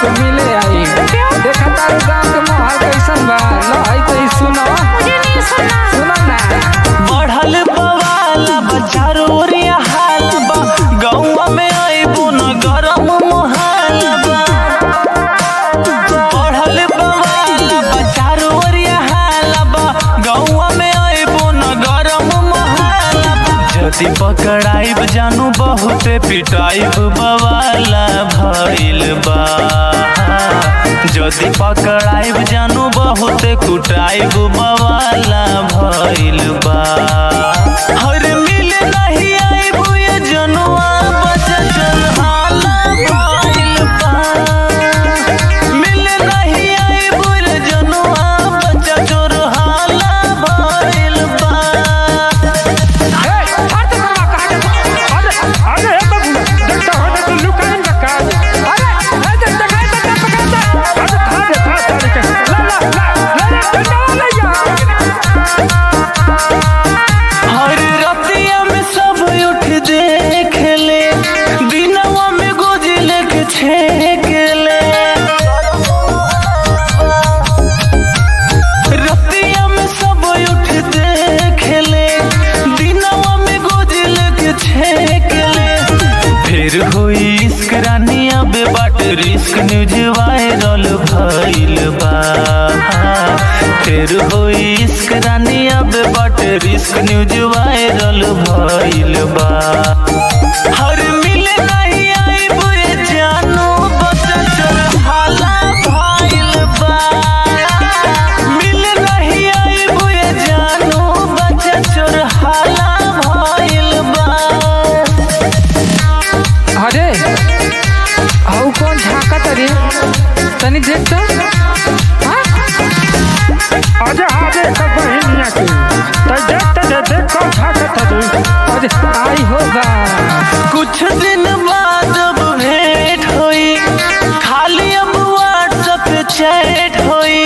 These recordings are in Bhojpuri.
से मिले आई देखा तारू गाँव के माहौल कैसन बा लाई तो ई सुनो मुझे नहीं सुना सुनो ना बढ़ल बवाला बचारो ओरिया हाल बा गौवा में आइबो न गरम मोहाल बा बढ़ल बवाला बचारो ओरिया हाल बा गौवा में आइबो न गरम मोहाल बा जति पकड़ाइब जानू बहुते पिटाइब बवाला भइल बा जदि पकड़ाइब जानू बहुते कुटाइब बवाला भइल बा हर मिल नहीं आइब ये जनुआ बचल हाला भइल बा मिल नहीं आइब ये जनुआ बचल हाला भइल बा ए हट करवा कहा अरे अरे ए बाबू देखता हो तो लुकाइन का काज अरे ए देख देखा तो पकड़ता अरे खा दे खा तारी के ला ला ला ला डंडा ले जा हर रतिया में सब उठ देख ले दिनवा में गोजी लेके छेक ले रतिया में सब उठ देख ले दिनवा में गोजी लेके छेक ले फिर हुई इश्क रानी अब बाट रिस्क न्यूज वायरल भइल बा फिर हुई इश्क रानी अब बाट रिस्क न्यूज वायरल भइल बा हर मिले नहीं आई बुए जानो बचल हाला भइल बा मिले नहीं आई बुए जानो बचल हाला भइल बा अरे आउ कौन झाका तरी तनी देख तो हाँ? अरे आजे का बहिनिया के तो देख तो दे देख कौन झाका तरी अरे आई होगा कुछ दिन बाद अब भेंट हुई खाली अब व्हाट्सएप पे चैट हुई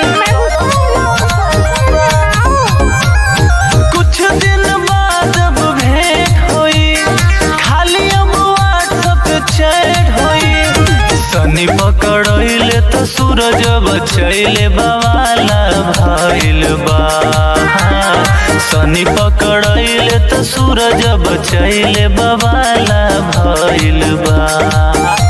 कुछ दिन बाद अब भेंट हुई खाली अब व्हाट्सएप पे चैट हुई सनी पकड़ले तो सूरज बचैले बवाला भइल बा सनी पकड़ले तो सूरज बचैले बवाला भइल बा